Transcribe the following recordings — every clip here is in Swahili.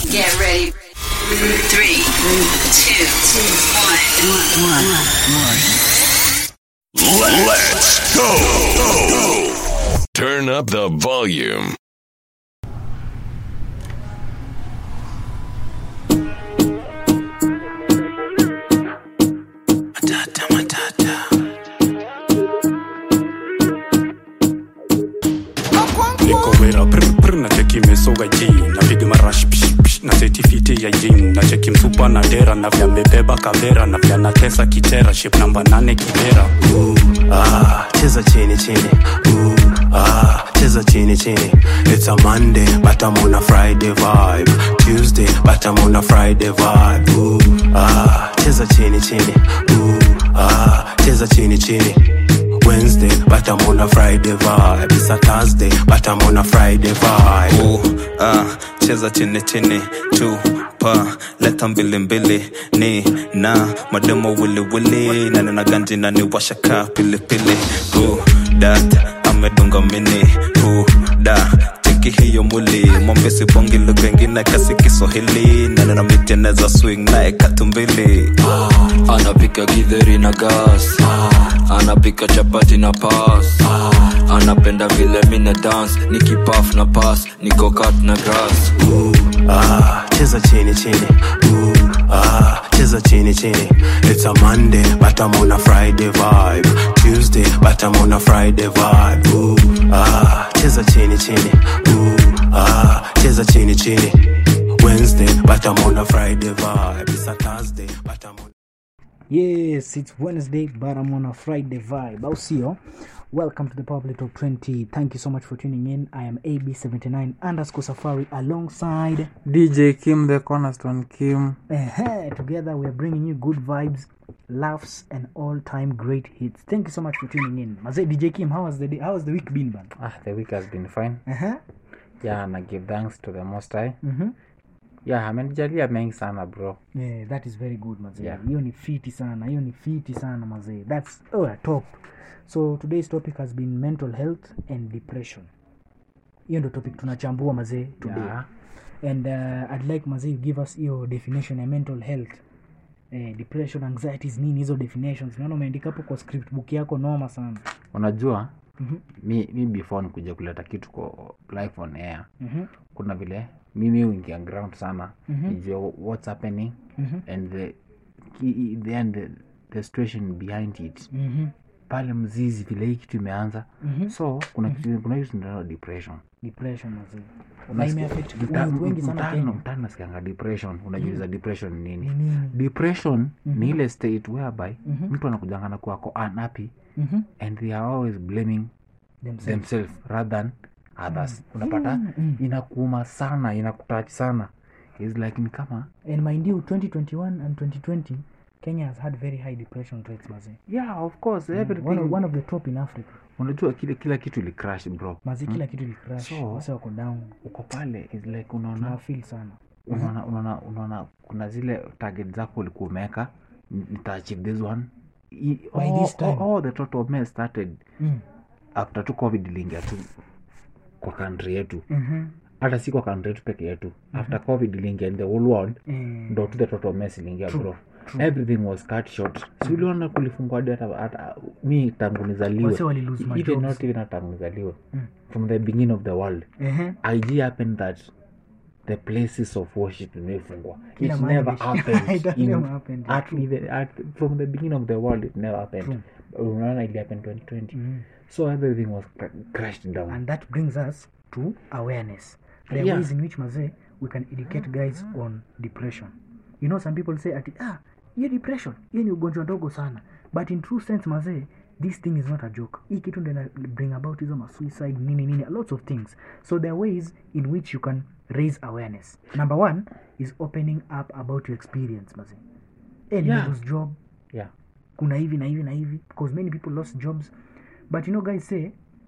Get ready. Three, two, one. Let's go. Turn up the volume. niko wera prr, prr, na cheki mesoga ji napiga marash psh, psh, na setifiti ya jin na cheki msupa na dera na vya mebeba kavera na vya natesa kitera ship namba nane kibera Ooh, ah, cheza chini chini Ooh, ah, cheza chini chini it's a monday but i'm on a friday vibe tuesday but i'm on a friday vibe Ooh, ah, cheza chini chini Ooh, ah, cheza chini chini Wednesday, but I'm on a Friday vibe. It's a Thursday, but I'm on a Friday vibe. Ooh, ah, cheza chini chini tupa leta mbili mbili ni na mademo wili wili na nina ganji na ni washaka pili pili Ooh, dat amedunga mini Ooh, da cheki hiyo muli mwambesi bongi lugha ingine kasi kiswahili na nina miteneza swing naye katumbili anapika githeri na gas anapika chapati na pas anapenda vile mina dance nikipaf na pas nikokat na grass Ooh, ah, cheza chini chini Ooh, ah, cheza chini chini It's a Monday, but I'm on a Friday vibe Tuesday, but I'm on a Friday vibe Ooh, ah, cheza chini chini Ooh, ah, cheza chini chini Wednesday, but I'm on a Friday vibe It's a Thursday, but I'm on Yes, it's Wednesday, but I'm on a Friday vibe. Au sio? Welcome to the Public Talk 20. Thank you so much for tuning in. I am AB79 underscore Safari alongside. DJ Kim, the cornerstone Kim. eh together, we are bringing you good vibes, laughs, and all-time great hits. Thank you so much for tuning in. Maze DJ Kim, how was the day? How has the week been, man? Ah, the week has been fine. Uh-huh. Yeah, na give thanks to the Most High. Mm-hmm. Yeah, amenijalia mengi sana bro. Yeah, that is very good mazee. Yeah. Hiyo ni fiti sana. Hiyo ni fiti sana mazee. That's oh, top. So today's topic has been mental health and depression. Hiyo ndo topic tunachambua mazee today. Yeah. And uh, I'd like mazee you give us hiyo definition ya mental health. Eh, depression, anxieties nini hizo definitions. Naona umeandika hapo kwa script book yako noma sana. Unajua Mhm. mi, mi before nikuja kuleta kitu kwa live on air Mhm. kuna vile mimi uingia ground sana Mhm. nijue what's happening Mhm. and the, ki- the, and the, the situation behind it Mhm. pale mzizi vile hii kitu imeanza Mhm. so kuna kitu kuna kitu tunaitwa depression Depression mazee. Na Unasikia- imeaffect mta- watu wengi sana mtaani- Kenya. mtaani nasikianga depression unajiuliza depression ni nini Ni nini? depression ni ile state whereby Mhm. mtu anakujanga na kuwa ako unhappy Mhm. and they are always blaming Themselves. themselves rather than others unapata Mm, mm. inakuuma sana inakutach sana is like ni kama And mind you, 2021 and 2020, Kenya has had very high depression rates, Mazi. yeah of course everything One of, one of the top in Africa. unajua kile kila kitu ili crash bro Mazi, kila kitu li crash. So- Wase wako down. uko pale is like unaona Tunawafeel sana. unaona unaona unaona kuna zile target zako ulikuwa umeweka "Ni- nitaachieve this one I- By all, this time. all, all the total mess started Mm. after tu covid iliingia tu kwa country yetu Mhm. hata si kwa country yetu peke yetu after covid iliingia in the whole world Eh, ndo tu the total mess iliingia bro everything was cut short si uliona kulifungwa hadi hata hata mi tangu nizaliwe Wase wali lose my even jobs. not even tangu nizaliwe Mm. from the beginning of the world ehe. ig happened that the places of worship imefungwa Kila it mahali never bishi- happened It in, never happened, at, true. even, at, from the beginning of the world it never happened unaona ili happen 2020 Mhm. so everything was cra- crashed down And that brings us to awareness. There are Yeah. ways in which, Maze, we can educate guys on depression. You know, some people say, ati, ah, hiyo depression, hiyo ni ugonjwa ndogo sana. But in true sense, Maze, this thing is not a joke. Hii kitu ndio ina bring about hizo ma suicide, nini nini, lots of things. So there are ways in which you can raise awareness. Number one is opening up about your experience, Maze. Hey, Yeah. lose job, yeah kuna hivi na hivi na hivi because many people lost jobs but you know guys say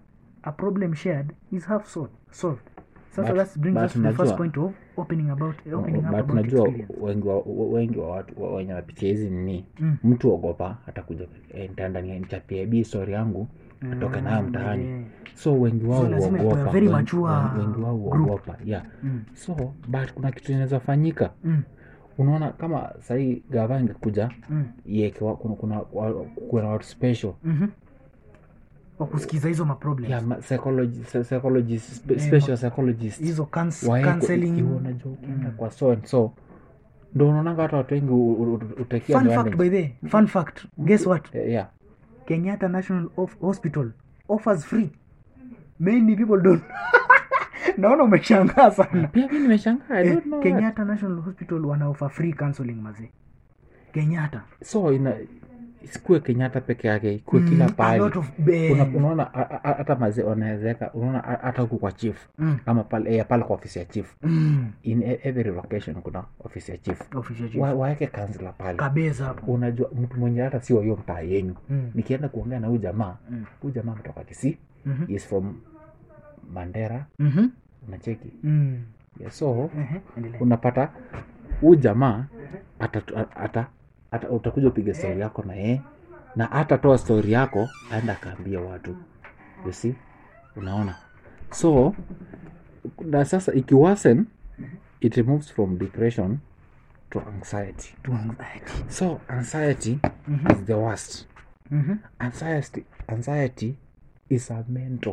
a problem shared is half solved solved sasa But- that brings but us to the first unajua- point of opening about opening up but about unajua experience wengi wa, wengi wa watu wa- wenye wanapitia hizi nini Mm. mtu ogopa atakuja eh, nitaenda ni- nichapie bi story yangu atoke nayo mtaani yeah. so wengi wao So lazima ikuwe huogopa very wen- mature wen- wengi wao group. huogopa yeah Mm. so but kuna kitu inaweza fanyika Mm. unaona kama sahii gava ingekuja Mm. iekewa kuna, kuna, wa- kuna watu special Mhm. wa kusikiza hizo maproblem yeah, ma- psychology, psy- psychologist, spe, Eh, special psychologist hizo cans- Waeko- counseling ikiwa unajua ukienda kwa so and so ndo unaonanga hata watu wengi u- u- u- utakia fun advantage. fact by the way, fun fact guess what Eh, yeah kenyatta national of hospital offers free many people don't naona umeshangaa sana pia mi nimeshangaa I eh, don't know that. kenyatta national hospital wanaofa free counseling mazee kenyatta so ina isikuwe kenyatta peke yake ikuwe Mm, kila a pahali lot of be- Una- unaona a- a- hata mazee wanawezeka unaona a- hata huku kwa chief Mm. ama pale, eh, pale kwa ofisi ya chief Mm. in e- every location kuna ofisi ya chief Office ya chief. Wa- waeke kansila pale kabeza hapo unajua mtu mwenye hata sio hiyo mtaa yenyu Mm. nikienda kuongea na huyu jamaa Mm. huyu jamaa ametoka kisii Mhm. is from mandera Mhm. unacheki Mm. yeah, so Ehe, endelea. unapata huyu jamaa ata, ata, ata, utakuja upige stori yako na yeye na atatoa stori yako aenda akaambia watu you see unaona so na sasa ikiwasen it moves from depression to anxiety To anxiety. so anxiety is the worst Mhm. anxiety anxiety is a mental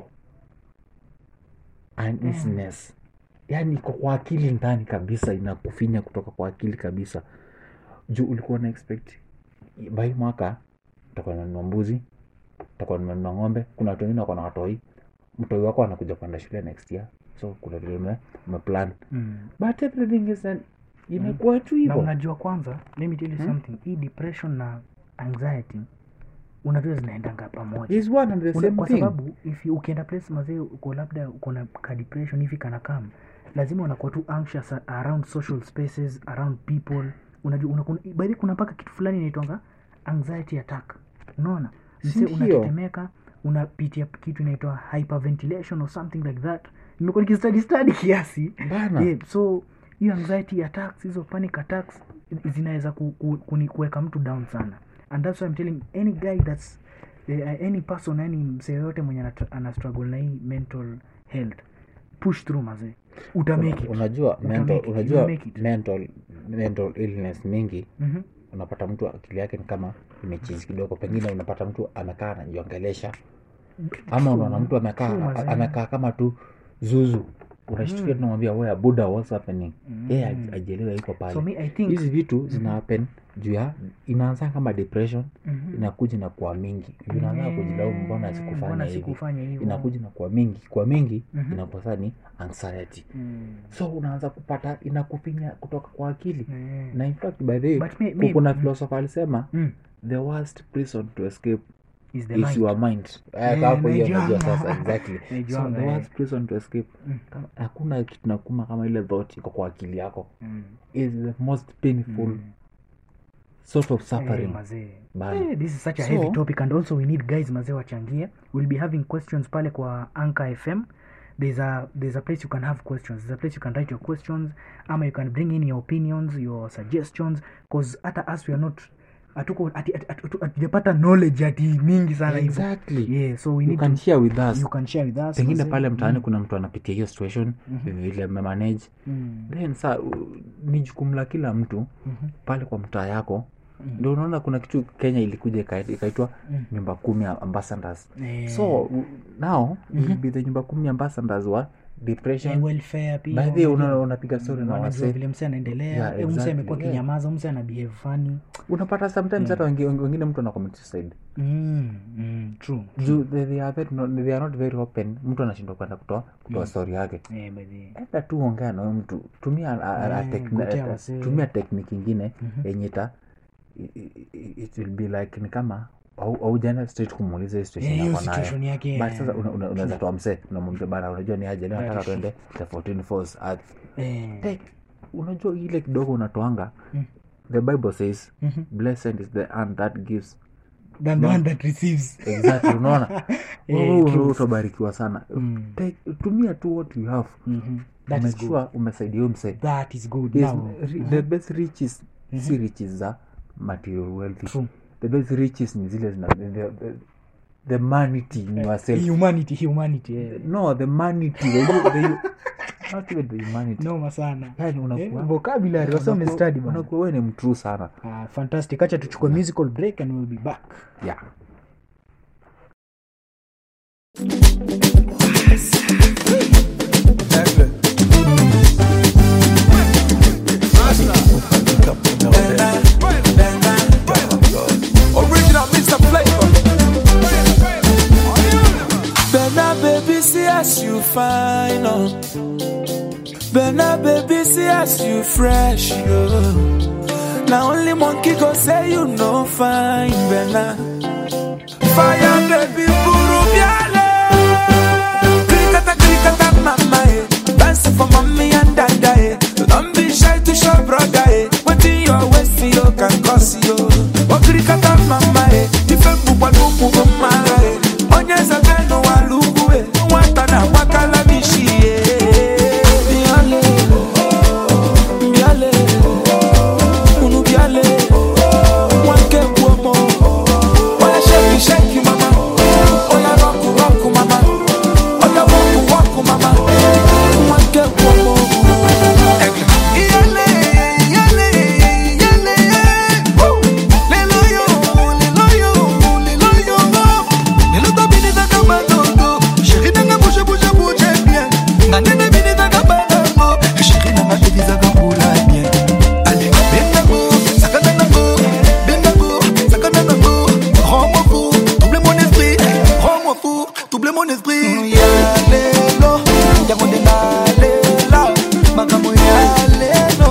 uneasiness yani iko kwa akili ndani kabisa inakufinya kutoka kwa akili kabisa juu ulikuwa na expect bai mwaka utakuwa nanunua mbuzi utakuwa nanunua ng'ombe kuna watu wengine wako na watoi mtoi wako anakuja kwenda shule next year so kuna vile ume- umeplan Mm. but everything is an, imekuwa tu na hivo unajua kwanza let me tell you something hii depression na anxiety unajua zinaendanga pamoja is one and the Una, same kwa thing sababu if you- ukienda place mazee uko labda uko na ka depression hivi kana kam lazima unakuwa tu anxious around social spaces around people unajua unakuwa by the way, kuna mpaka kitu fulani inaitwanga anxiety attack unaona mse Ndio. unatetemeka unapitia kitu inaitwa hyperventilation or something like that nimekuwa nikistudy study kiasi Bana. yeah, so hiyo anxiety attacks hizo panic attacks zinaweza ku, ku, kuni- kuweka mtu down sana and that's why I'm telling any guy that's eh, any person any msee yoyote mwenye anat- ana struggle na hii mental health push through mazee utamake it unajua Uta mental, make it, unajua you make it. mental, mental illness mingi Mhm. unapata mtu akili yake ni kama imechizi kidogo pengine unapata mtu amekaa anajiongelesha ama unaona mtu True, amekaa mazee. amekaa kama tu zuzu unashtukia tunamwambia wea buda what's happening yeye aj- ajielewe iko pale so me i think hizi vitu zina happen juu ya inaanza kama depression Mhm. inakuja na kuwa mingi unaanza kujilaumu mbona Mm, sikufanya mbona hivi sikufanya hivyo? inakuja na kuwa mingi kwa mingi Mhm. inakuwa sasa ni anxiety Mm. so unaanza kupata inakufinya kutoka kwa akili Mm. na in fact by the way But me- me- kuna mm. philosopher alisema Mm. the worst prison to escape is the is mind. your mind Eh, Eh, hapo hiyo naijua. unajua sasa exactly so Naijuanga, the eh. worst prison to escape kama- hakuna kitu nakuma kama ile thought iko kwa akili yako Mm. is the most painful sort of Eh, suffering mazee Bana. Eh, this is such a So- heavy topic and also we need guys mazee wachangie we'll be having questions pale kwa anka fm there's a there's a place you can have questions there's a place you can write your questions ama you can bring in your opinions your suggestions because hata us we are not hatuko ati- ati- ati- hatujapata knowledge ati mingi sana hivyo. exactly yeah so we you need can to, share with us you can share with us pengine mazee. pale mtaani kuna mtu anapitia hiyo situation vile memanage Mm. then sa u- ni jukumu la kila mtu pale kwa mtaa yako ndio unaona kuna kitu kenya ilikuja ika- ikaitwa nyumba kumi ambassadors Eh. so u- now you'll be the nyumba kumi ambassadors wa depression Eh, welfare pia by the way unajua. una- unapiga story na wanajua wase vile mse anaendelea Yeah, yeah, mse exactly, amekuwa yeah. kinyamaza mse ana behave funny unapata sometimes hata wengi- wengi- wengine mtu anacommit suicide mm, mm, true juu they, they, are very, not, they are not very open mtu anashindwa kwenda kutoa kutoa story yake eh, by the enda tu ongea na huyo mtu tumia a- a- a Eh, tekni- gotea a- wasee. tumia tekniki ingine yenye ita i- i- it will be like ni kama au- aujaenda straight kumuuliza hiyo situation Eh, hiyo yako nayo. situation yake, but eh. sasa una- una- unaweza toa msee unamwambia bana unajua ni aje leo nataka tuende the 14 falls at eh, Take, unajua ile kidogo unatoanga the bible says blessed is the hand that gives than the one that receives exactly unaona Eh, Wewe true. utabarikiwa sana Take, tumia tu what you have That is umechua umesaidia huyo msee that is good Yes, now ri- the best riches si riches za material wealth True. the best riches ni zile zina the, the, the manity in yourself humanity humanity eh. no the manity the, the, not even the humanity noma sana yani eh, unakuwa vocabulary wasome unakuwa- study bana unakuwa wewe ni mtrue sana ah, fantastic acha tuchukue musical break and we'll be back yeah Original Mr. Flavor. Bena baby, see as you fine, oh. Bena baby, see as you fresh, yo. Now only monkey go say you no fine, Bena. Fire baby, buru biale. Krikata krikata mama, eh. Dance for mommy and dada, eh. Don't be shy to show brother, eh. What in your waist, you can cause you. Okrikata mama, eh. Ife bukwa nuku kumara, eh. Onye zabenu walugu, eh. Nwata na wakala mishi, eh. Biale, biale, unu biale, wanke kuomo. Oya shake, shake, mama. Oya rock, rock, mama. Oya walk, walk, mama. Wanke kuomo. Iyale, iyale, iyale, woo. Lelo yo, lelo yo, lelo yo. Lelo to bini taka badogo. Chérie nanga bouge, bouge, bouge bien. Na nene bini taka badogo. Chérie nanga bini taka bula bien. Allez, benango, sakana nango. Benango, sakana nango. Rends-moi fou, double mon esprit. Rends-moi fou, double mon esprit. Yalelo, yango nde nalela. Makambo yalelo.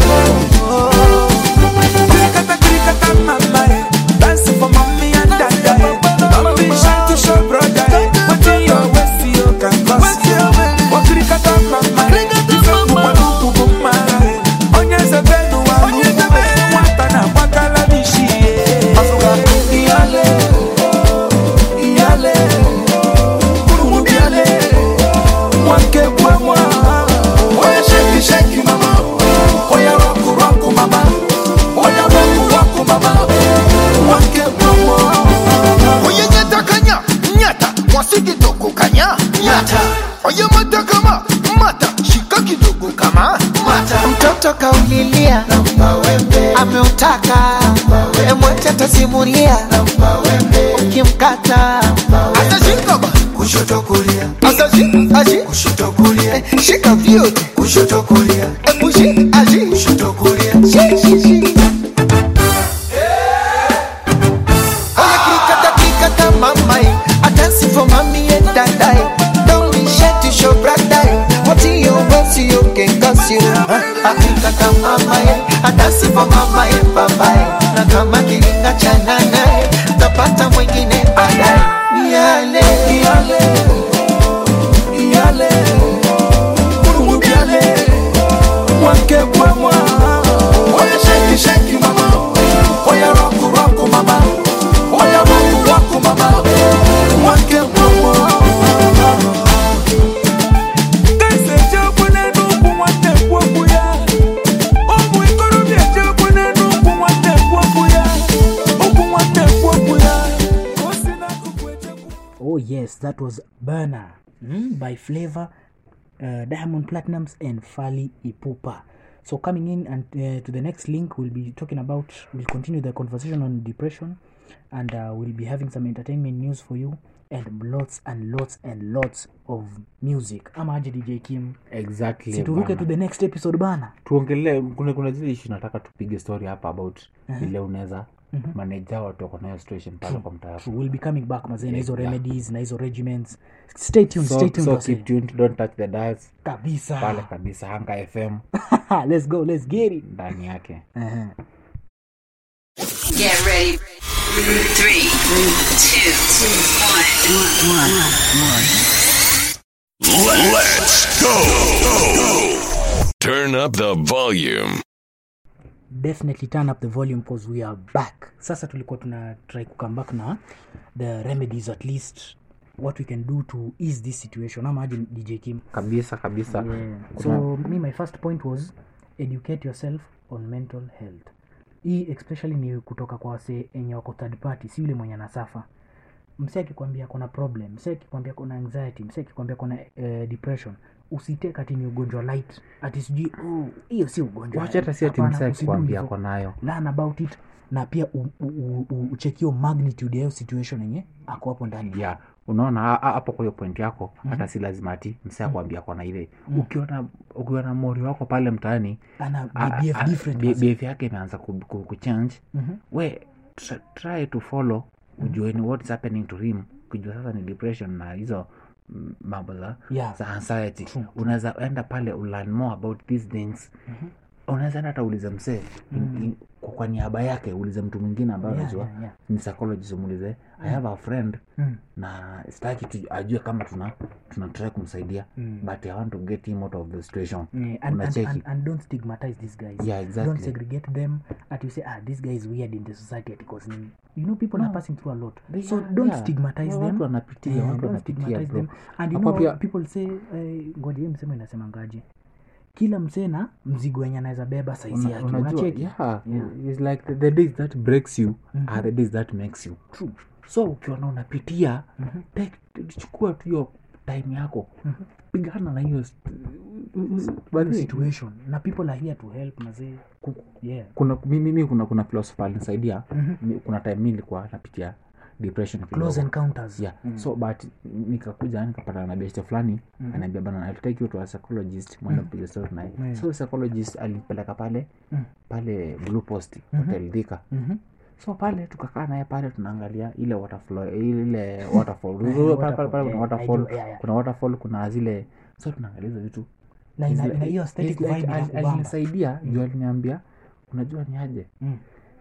Krikata, krikata, mama, eh. Dance for mommy and dada, eh. Don't be shy to show brother, eh. What in your waist, you can cause you. Oh, krikata, mama, eh. Ife kubwa nuku kumara, eh. Onyeze benu wa lugu, eh. Mwata na wakala mishi, eh. Iyale, iyale, kurumu biale, mwanke kwa mwa. Oya shake, shake, mama. Oya rock, rock, mama. Oya rock, rock, mama. Mwanke kwa mwa. Oye nyata kanya, nyata, mwasi kidogo kanya, nyata. Oye mata kama, mata, shika kidogo kama, mata. mtoto kaulilia ameutaka emwacha tasimulia ukimkata Asa shika ba, kushoto kulia. Asa shi, ashi, kushoto kulia. Shika vyote, kushoto kulia. Ebu shi, ashi, kushoto kulia. Shi, shi, shi. Oya krikata krikata mamai I dance for mommy and dadai Don't be shy to show bradai What you want you can cause you I krikata mamai I dance for mama and babai Na kama kiringa cha nanai Tapata mwingine baadaye Niale Iyale, iyale, kurumu biale, mwanke kwa mwa. Oya shake, shake, mama. Oya rock, rock, mama. Oya rock, rock, mama. Mwanke kwa mwa. Kaise chakwe nenu kumwate kwa kuya. Omu ikoro bie chakwe nenu kumwate kwa kuya. Okumwate kwa kuya. Osina kukwe chakwe. oh yes that was burner mm, by flavor uh, diamond platinums and fali ipupa so coming in and uh, to the next link we'll be talking about we'll continue the conversation on depression and uh, we'll be having some entertainment news for you and lots and lots and lots of music ama aje dj kim exactly situruke bana. to the next episode bana tuongelee kuna, kuna zile ishu nataka tupige story hapa about vile unaweza maneja watu wako nayo situation pale kwa mtaa True, we'll be coming back mazee na hizo Yeah. remedies na hizo regiments stay tuned so, stay tuned so wasee. keep tuned don't touch the dials pale kabisa kabisa hanga fm let's go let's get it ndani yake uh-huh. Get ready. Three, two, one, one. Let, let's go. Turn up the volume. definitely turn up the volume because we are back sasa tulikuwa tuna try kukam back na the remedies at least what we can do to ease this situation ama aje dj kim kabisa kabisa yeah. Kuna- so me my first point was educate yourself on mental health hii especially ni kutoka kwa wase enye wako third party si yule mwenye anasafa mse akikwambia kuna problem mse akikwambia kuna anxiety mse akikwambia kuna eh, depression usiteke ati ni ugonjwa light ati sijui oh, hiyo si ugonjwa wacha hata si ati Hapana, msee usidu akikwambia hivyo. ako nayo learn about it na pia u- u- u- u- uchekio magnitude ya hiyo situation yenye ako hapo ndani yeah unaona ha- ha- hapo kwa hiyo point yako hata si lazima ati msee akwambia kona ile ukiona ukiona mori wako pale mtaani ana a- a- behave a- different be- basi. behavior yake imeanza ku- ku- kuchange Mhm. we tr- try to follow ujue ni what's happening to him kujua sasa ni depression na hizo mm, mambo za Yeah. za anxiety unaweza enda pale ulearn more about these things unaweza enda hata ulize msee in- in- kwa, kwa niaba yake ulize mtu mwingine ambaye Yeah, unajua yeah, yeah. ni psychologist umuulize i have a friend Mm. na sitaki tu ajue kama tuna tuna try kumsaidia Mm. but i want to get him out of the situation Yeah, and, and, unacheki and, and don't stigmatize these guys Yeah, exactly. don't segregate them at you say ah this guy is weird in the society because nini you know people are passing through a lot They so are, don't yeah. stigmatize Wa- them watu wanapitia, Yeah, watu don't wanapitia, stigmatize bro. them and you Hapo know pia- people say eh, ngoja hiyo msemo inasemangaje kila msee na mzigo wenye anaweza beba saizi Una- yake unajua unacheki yeah, Yeah. it's like the, the days that breaks you are the days that makes you True. so ukiona unapitia take- chukua tu hiyo time yako pigana na hiyo st- Hiyo situation na people are here to help mazee yeah kuna mimi mimi kuna kuna philosopher alinisaidia Mi- kuna time mi nilikuwa napitia depression close kidogo. encounters yeah so but nikakuja nikapata na best fulani anaambia bana I'll take you to a psychologist mwenda kupiga story naye Yeah. so psychologist alipeleka pale Mm. pale blue post hotel Thika Mhm. so pale tukakaa naye pale tunaangalia ile waterfall ile waterfall pale pale pale kuna yeah, waterfall I do, yeah, yeah. kuna waterfall kuna zile so tunaangalia hizo vitu na ina, It's ina like- hiyo it's aesthetic like vibe al- inakubamba. alinisaidia juu aliniambia unajua ni aje Mm.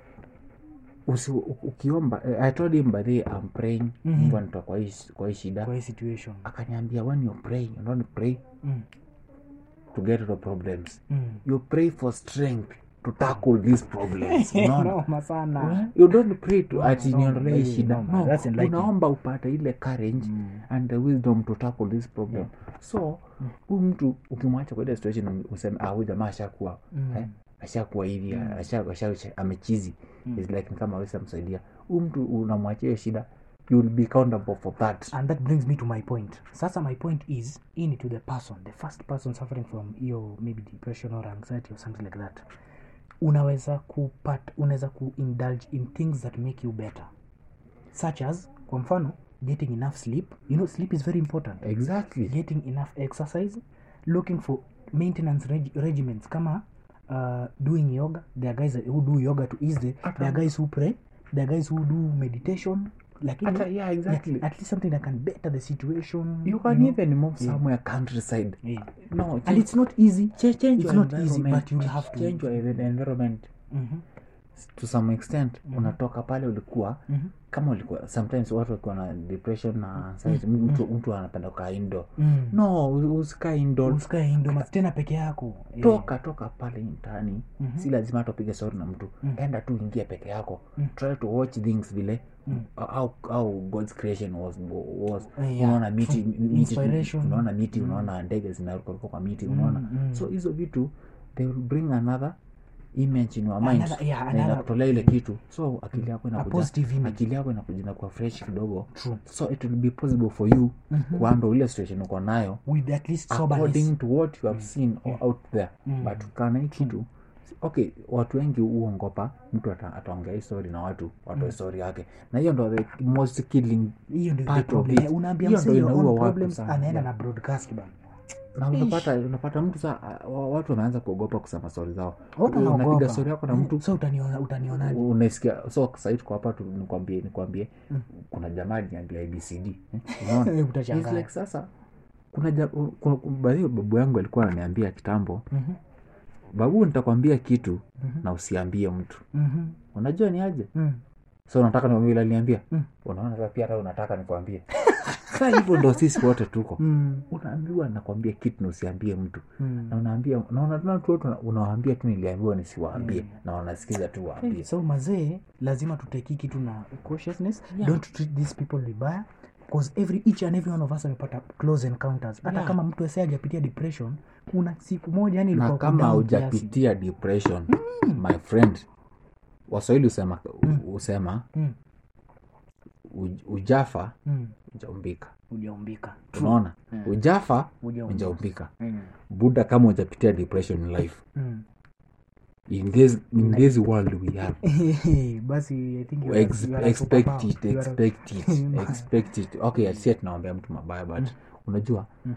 usi, u- ukiomba eh, I told him by the way, I'm praying Mhm. Mungu anitoa kwa hii kwa hii shida kwa hii situation akaniambia when you pray you don't pray Mm. to get rid of problems Mm. you pray for strength to tackle these problems unaona noma sana you don't pray to No, ati no, niondolee hii no, shida no, no that's enlightening. unaomba upate ile courage and the wisdom to tackle this problem so huyu mtu ukimwacha kwa ile situation useme ah huyu jamaa ashakuwa eh, ashakuwa hivi asha, asha, asha, amechizi It's like ni kama aweza msaidia huyu mtu unamwachia hiyo shida you will be accountable for that and that brings me to my point sasa my point is in to the person the first person suffering from hiyo maybe depression or anxiety or something like that unaweza kupat unaweza kuindulge in things that make you better such as kwa mfano getting enough sleep you know sleep is very important exactly getting enough exercise looking for maintenance reg regimens kama uh, doing yoga there are guys who do yoga to ease the there are guys who pray there are guys who do meditation lakini Hata- yeah, exactly. at least something that can better the situation you can know? even move somewhere countryside Yeah. no and it's not easy change, change it's your not easy environment. but you'll have to change your envi- environment Mhm. to some extent unatoka pale ulikuwa Mhm. kama ulikuwa sometimes watu wakiwa na depression na anxiety mtu, mtu anapenda kukaa indo Mm. no u- usikae indo usikae indo tena peke yako Yeah. toka toka pale mtaani Mhm. si lazima hata upige story na mtu enda tu ingia peke yako try to watch things vile how, how god's creation was, was. Yeah, unaona miti, true. miti Inspiration. unaona miti unaona ndege zinarukaruka kwa miti unaona mm. so hizo vitu they will bring another image in your mind Another- yeah, na another- inakutolea ile kitu so akili yako inakuja positive image. akili yako inakuja inakuwa fresh kidogo True. so it will be possible for you kuhandle ile situation uko nayo with at least according soberness to what you have seen or out there but ukana hii kitu okay watu wengi huongopa mtu ata- ataongea hii story na watu watoe story yake na hiyo ndo the most killing hiyo ndio the part of problem it. unaambia Hiyo msee ndo your inaua own watu problems sana. anaenda Yeah. na broadcast bana na unapata unapata mtu saa wa- watu wameanza kuogopa kusema stori zao Watu unapiga wanaogopa. stori yako na Eh, mtu so utaniona utanionaje unaisikia so sahii tuko hapa tu nikwambie nikwambie kuna jamaa aliniambia abcd eh, unaona Eh, utashangaa. It's like sasa kuna ja- kuna- baadhi ya babu yangu alikuwa ananiambia kitambo Mhm. babu nitakwambia kitu na usiambie mtu Mhm. unajua ni aje Mm. so unataka nikwambie vile aliniambia Mm. unaona sasa pia hata unataka nikwambie saa hivyo ndo sisi wote tuko Mm. unaambiwa nakwambia kitu na usiambie mtu Mm. na unaambia naona tuna tu watu unawaambia tu niliambiwa nisiwaambie na wanasikiza tu waambie so mazee lazima tuteki kitu na cautiousness don't treat these people vibaya because every each and every one of us amepata close encounters hata Yeah. kama mtu ase hajapitia depression kuna siku moja yani na ilikuwa kama down kiasi. haujapitia depression my friend waswahili husema husema Mm. uj- ujafa Mm. ujaumbika Hujaumbika. unaona Mm. ujafa Hujaumbika. ujaumbika Mm. buda kama ujapitia depression in life Mm. in this, in this world we are basi i think you are- Ex- you are a expect superpower. it You are a- expect it expect it okay si tunaombea mtu mabaya but unajua Mm.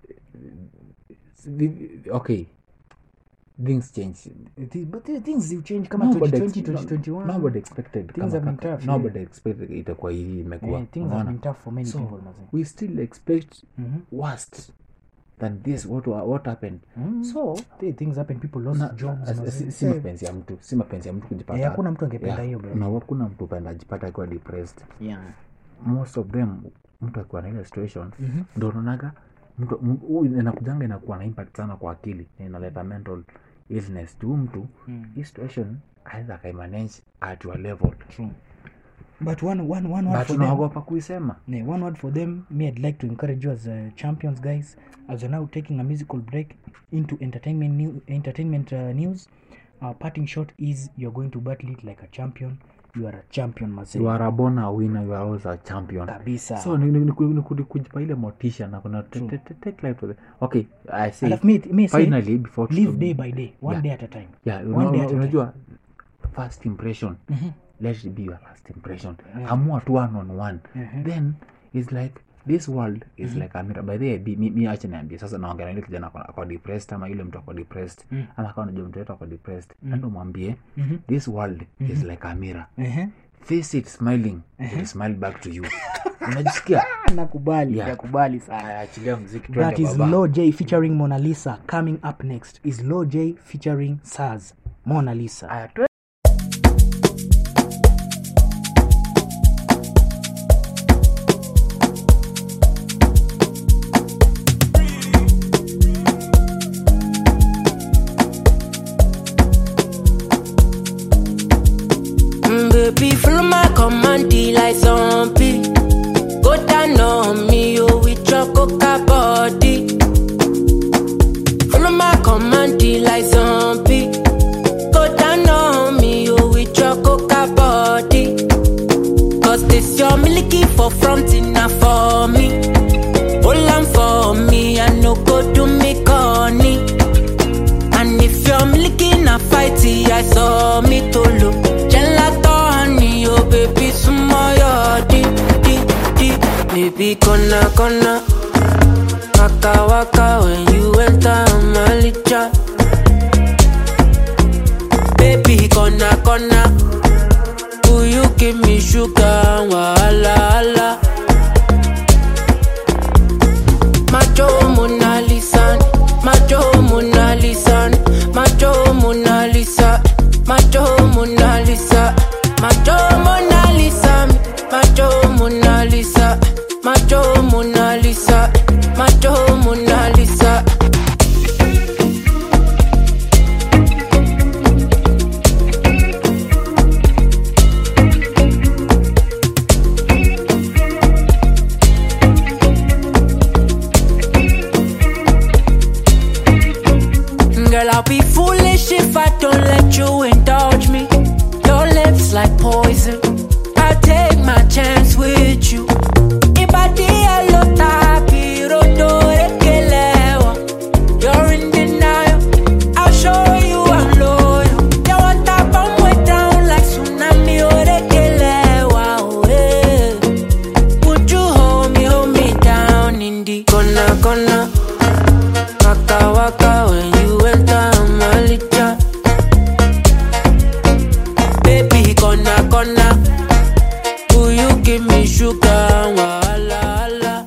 vi- okay things change It is- but the things will change kama Nobody 2020, ex- no- 2021. nobody expected Things kama have been kaka- tough, nobody yeah. expected itakuwa hii imekuwa Eh, things have unaona? been tough for many So, people, mazee. we still expect Mhm. worst than this what, wa- what happened Mm. so The things happen people lost na- jobs as- mazee. si, si Eh, mapenzi ya mtu si mapenzi ya mtu kujipata Eh, hakuna mtu angependa Yeah, hiyo, bro. na hakuna mtu penda ajipata akiwa depressed yeah. most of them mtu akiwa na ile situation Mhm. ndo unaonaga mtu m- huyu inakujanga inakuwa na impact sana kwa akili na inaleta mental illness tu mtu Mm. hii situation aidha akaimanage at your level True. but one, one, one word but for them unaogopa kuisema Yeah, one word for them. Me, I'd like to encourage you as uh, champions, guys. As you're now taking a musical break into entertainment new entertainment uh, news. Our parting shot is you're going to battle it like a champion. You are a champion, Marcel. you are a born a winner you are also a champion Kabisa. so ni, ni, ni, ku- ni, ku- ni kujipa ile motisha na kuna t- t- t- take life to the okay i say Alafu me- me say, finally before live to- day by day, one Yeah. day at a time. yeah One una- day una- at a unajua first impression Mhm. let it be your first impression Yeah. amua tu one on one Mhm. then it's like this world is Mhm. like a mirror by the way bi- mi, mi acha niambie sasa naongea na yule kijana ako- ako depressed ama yule mtu ako depressed Mm. ama kama unajua mtu wetu ako depressed Mm. endo mwambie Mhm. this world is Mhm. like a mirror Mhm. face it smiling it will smile back to you unajisikia nakubali Yeah. nakubali sana Aya, achilia muziki that twende is baba. Lo J featuring Mona Lisa. Coming up next is Lo J featuring Saz. Mona Lisa. Aya, twe- Mm, baby, follow my command, D like zombie. Go down on me, oh, with your coca body. Follow my command, D like zombie. Go down on me, oh, with your coca body. Cause this your milky for front enough for me. Hold on for me, I no go do me corny. And if you're milking a fighty, I saw me to look. Gelato honey, oh baby, sumoyo di di di. Baby, gonna gonna. Waka waka when you enter my licha. Baby, gonna gonna. Will you give me sugar? Wala wala. Macho Mona Lisa, Macho Mona Lisa, Macho Mona Lisa, Macho Mona Lisa, Macho Mona Lisa, Macho Mona Lisa, Macho Mona Lisa, Macho Mona Lisa. Girl, I'll be foolish if I don't let you indulge me. Your lips like poison. I'll take my chance with you. Ibadi alota piroto rekelewa. You're in denial. I'll show you I'm loyal. You want that bomb way down like tsunami orekelewa. Oh, yeah. Would you hold me, hold me down in the corner, corner? Waka waka when you enter my licha. Baby, gonna gonna. Will you give me sugar? Wala wala.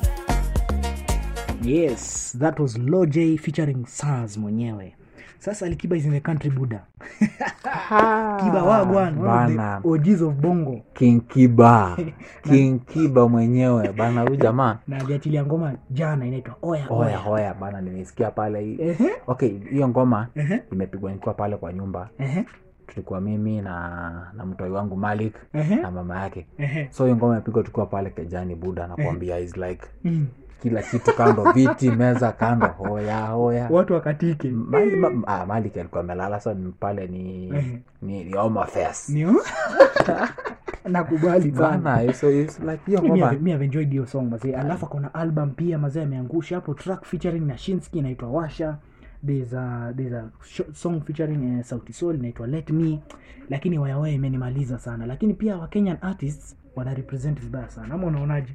Yes, that was Lo J featuring Saz mwenyewe. Sasa Alikiba is in the country Buddha. Kiba wagwan, one of Bana. the OGs of Bongo. king kiba king kiba mwenyewe bana huyu jamaa Na aliachilia ngoma jana inaitwa Oya hoya Oya. hoya bana nimesikia pale hii Ehe. okay hiyo ngoma Ehe. imepigwa nikiwa pale kwa nyumba Ehe. tulikuwa mimi na na mtoi wangu malik Ehe. na mama yake Ehe. so hiyo ngoma imepigwa tukiwa pale kejani buda nakwambia is like Mm. kila kitu kando viti meza kando hoya hoya Watu wakatike. Mali- ma- ah, malik alikuwa amelala so ni pale ni Ehe. ni, ni home affairs Nio? nakubali sana bana so it's like hiyo Mi ngoma have- mi have enjoyed hiyo song mazee alafu akona album pia mazee ameangusha hapo track featuring na shinski inaitwa washa there's a, there's a sho- song featuring uh, sauti sol inaitwa let me lakini wayawaya imenimaliza sana lakini pia wa kenyan artists wana represent vibaya sana ama unaonaje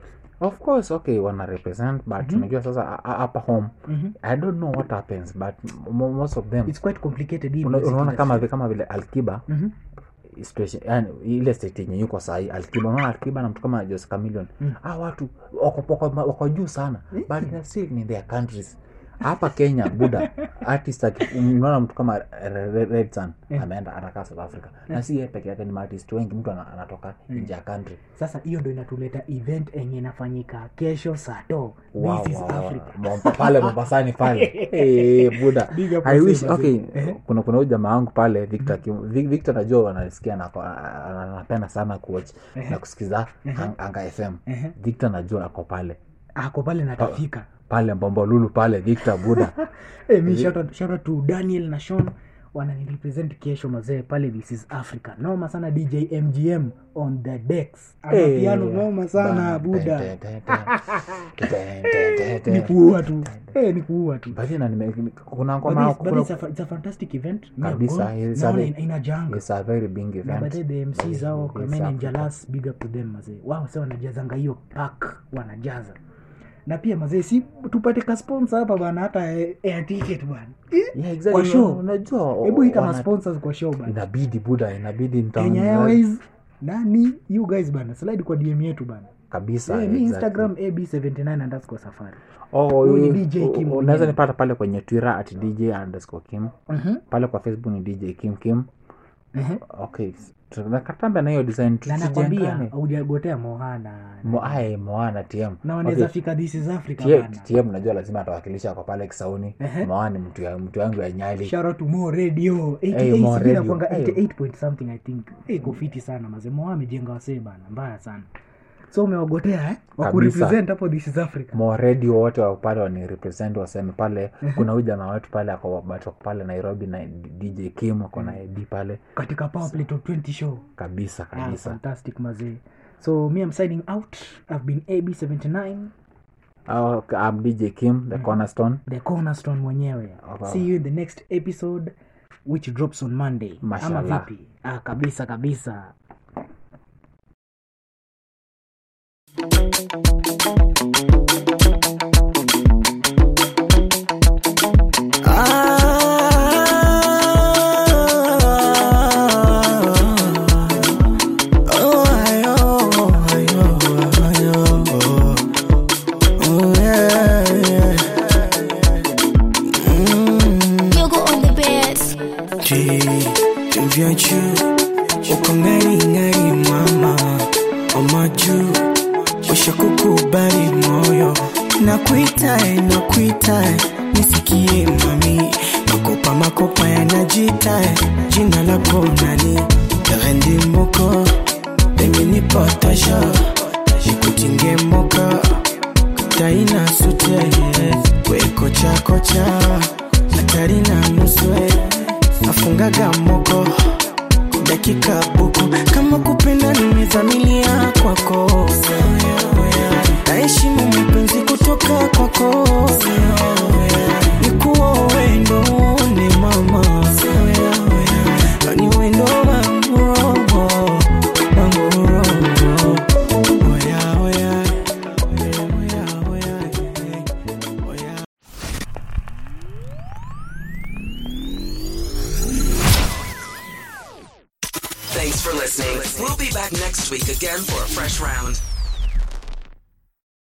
of course okay wana represent but Mhm. unajua sasa a- a- hapa home Mhm. i don't know what happens but mo- most of them it's quite complicated hii una- music unaona kama industry. vi- kama vile alkiba Mhm. situation yani ile state yenye yuko sahii alkiba unaona alkiba na mtu kama Jose Chameleone Mm. ah watu wako, wako, wako juu sana but they're still in their countries hapa kenya buda artist aki- unaona mtu kama Re- Re- red sun Yeah. ameenda anakaa south africa na si yeye peke yake ni maartist wengi mtu ana- anatoka nje ya country sasa hiyo ndo inatuleta event enye inafanyika kesho sato Wow, this is wow, wow. africa Mom- pale mombasani pale Eh, buda Big up I wasee, wish mazee. okay Ehe. kuna kuna huyu jamaa wangu pale victor Kim- Vic- victor najua wanasikia na ako- anapenda sana kuwatch Ehe. na kusikiza Ehe. Ang- anga fm Ehe. victor najua ako pale ako pale natafika pale mbombolulu pale victor buda hey, mi Eh. shout out, shout out to daniel na shon wananirepresent kesho mazee pale this is africa noma sana dj mgm on the decks Eh, amapiano noma sana bana, buda te- te- te- te- te- te- te- te. ni kuua tu Eh, ni kuua tu But na nime- kuna But ngoma this- but kuna- it's a fa- it's a fantastic event Me, I've kabisa gone. it's a Naona very- ina- inajanga it's a very big na event baadaye the mc zao It's kamene Africa. njalas big up to them mazee wao sa wanajazanga hiyo pak wanajaza na pia mazee si tupate kasponsa hapa bana hata eh, air ticket bana Yeah, exactly. kwa show unajua hebu ita wana- masponsors kwa show bana inabidi buda inabidi mta- kenya airways nani you guys bana slide kwa dm yetu bana kabisa Eh, mi exactly. instagram ab79 underscore safari Oh, Huyu ni you- DJ Kim u- unaweza mwenyewe. nipata pale kwenye twitter at dj underscore kim Mhm. pale kwa facebook ni dj kim kim Mhm. okay nakatambe na hiyo design na nakwambia tusijengane aujagotea mohana Mo- aye, moana tm na wanaweza Okay. fika this is africa T- bana tm najua lazima atawakilisha kwa pale kisauni Ehe. moana ni mtu ya- mtu yangu ya nyali shout out to Mo Radio 88 Hey, Mo sijui Radio. inakuanga Hey. 88 point something i think hey, iko fiti sana maze Mo amejenga wasee bana mbaya sana so umewagotea eh? wakurepresent hapo this is africa mo radio wote wa pale wani represent waseme pale kuna huyu jamaa wetu pale ako but wako pale nairobi na dj kim ako na ed pale katika power play top 20 show kabisa ah, kabisa fantastic mazee so me i'm signing out i've been ab79 Oh, I'm dj kim the cornerstone the cornerstone mwenyewe wow. see you in the next episode which drops on monday ama Mashallah. vipi ah, kabisa kabisa Oh, ayo, ayo, ayo. Oh, yeah, yeah. Mm. Yoga on the beds. Je, vya juu uko ngari ngari mama oma juu usha kukubali moyo nakuitae nakuitae nisikie mami makopa makopa yanajitae jina lako nani rendi moko eminipotasha nikutinge moka taina sute wekochakocha hatari na nuswe afungaga moko dakika buku kama kupenda nimezamilia kwako naheshimu mapenzi kutoka kwako nikuwa wendo ni mama ni wendo wangu robo wangu robo oya oya Thanks for listening. We'll be back next week again for a fresh round.